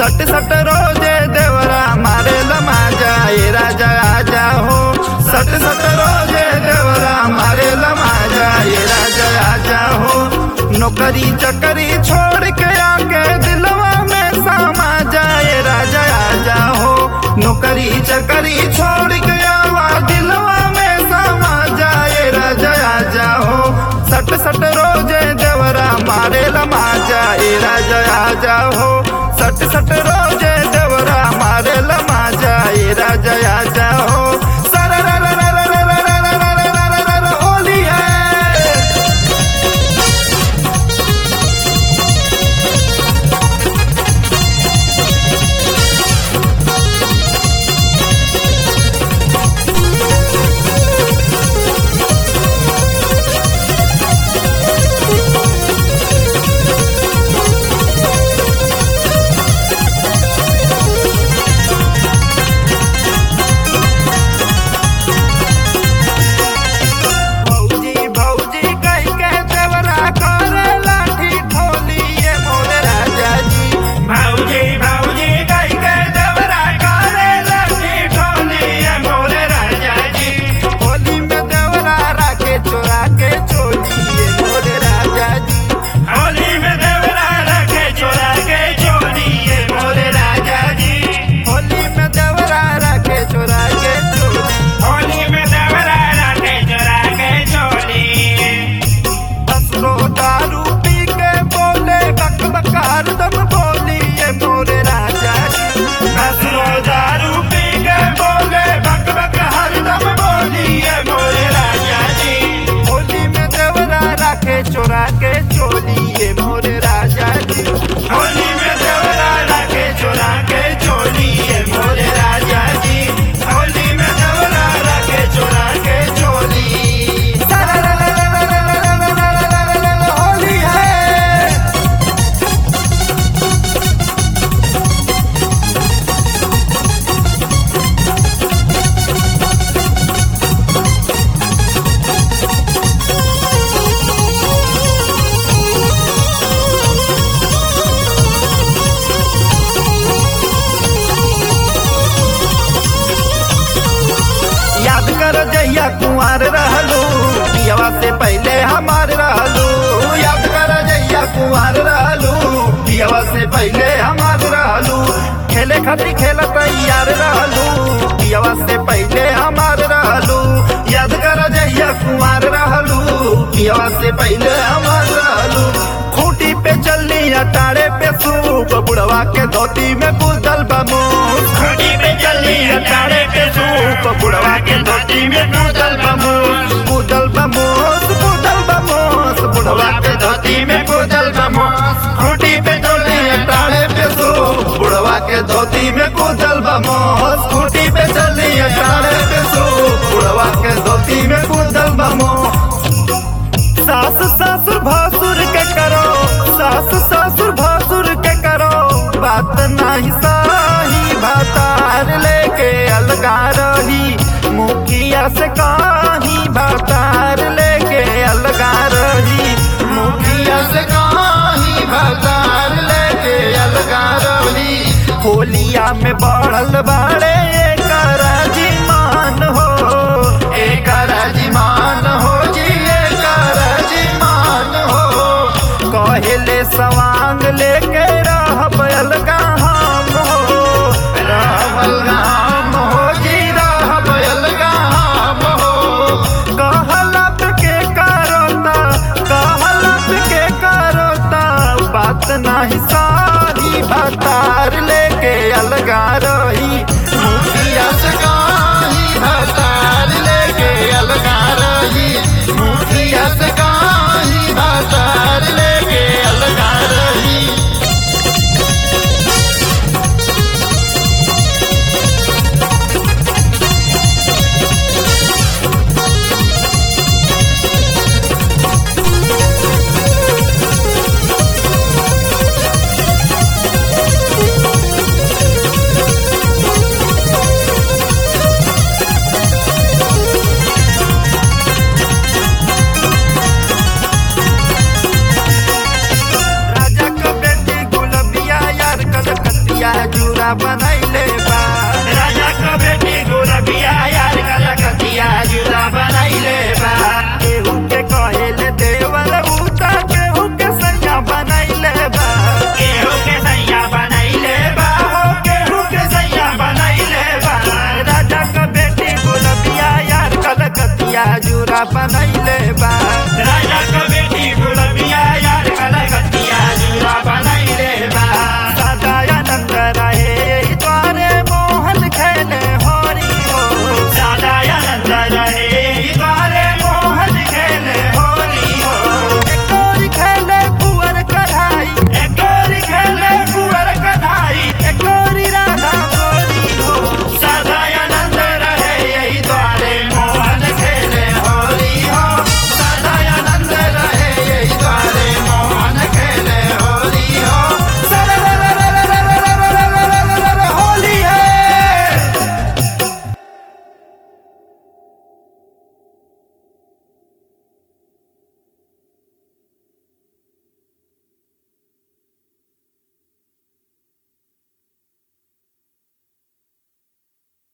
सट सट रोजे देवरा मारे लमाजा ए राजा आजा हो सट सट रोजे देवरा मारे लमाजा ए राजा आजा हो नौकरी चकरी छोड़ के आके दिलवा में समा जाए राजा आजा हो नौकरी चकरी छोड़ के आवा दिलवा में समा जाए राजा आजा हो सट सट रोजे देवरा मारे लमाजा ए राजा आजा हो सट सट रोजे देवरा मारे लमाजा ए राजा आजा हो सरा रा रा रा रा रा रा रा रा रा रा रा रा रा होली है भौजी भौजी कह के देवरा करे लाठी ठोली ये मोर राजा जी भाऊजी भाऊजी कई के देवरा करे लगी ठोली ये मोर राजा जी होली में देवरा राखे चोरा के चोली ये मोर राजा जी होली में देवरा रखे चोरा के चोरी ये मोर राजा जी होली में देवरा राखे चोरा के चोली होली में देवरा रखे चोरा के चोरी असरो दारू पी के बोले बक बकार दम बोली ये मोर राजा जी हसरो दारू पी के बोले बक बक हरदम बोली ये मोर राजा जी होली में देवरा राखे चोरा के चोली ये मोर राजा जी होली में देवरा रखे चोरा के चोरी ये मोर राजा जी होली में देवरा रखे चोरा के चोरी होली है याद कर जहिया कुंवर रहलू पियवा से पहले हमार रहलू याद कर जहिया कुंवर रहलू पियवा से पहले हमार रहलू खेले खातिर खेल तैयार रहलू पियवा से पहले हमार रहलू याद कर जहिया कुंवर रहलू पियवा से पहले हमार रहलू खूटी पे चलनी अटारे पे सूप बुढ़वा के धोती में बुदल बमू खुदी पे चली अटारे पे सूप बुढ़वा के धोती में कूदल बमूस बुदल बमोस बुदल बमोस बुढ़वा के धोती में बुदल बमोस खूटी पे चलनी अटारे पे सूप बुढ़वा के धोती में कुदल बमोस खूटी पे चलनी अटारे पे सूप बुढ़वा के धोती में कुदल बमोस सास ससुर भासुर के करो सास ससुर भासुर के करो बात नहीं सही भातार लेके अलगा रही मुखिया से कहीं भातार लेके अलगा रही मुखिया से कहीं भातार लेके अलगा रही होलिया में बढ़ल बाड़े कराजी मान हो एक राजीमान हो जी एक राजीमान हो कहले सवांग लेके रहब अलगा हम हो रहब अलगा हम हो जी रहब अलगा हम हो कहलत के करता कहलत के करता बात नहीं सारी भतार लेके अलगा रही मुखिया से कहीं भतार लेके अलगा रही मुखिया से कहीं भतार लेके अलगा रही जूरा बनैले बा राजा का बेटी गुलबिया यार कलकतिया जुदा बनैले बा केहू के कहेले देवर उता केहू के सैया बनैले बा केहू के सैया बनैले बा हो केहू के सैया बनैले बा राजा का बेटी गुलबिया यार कलकतिया जूरा बनैले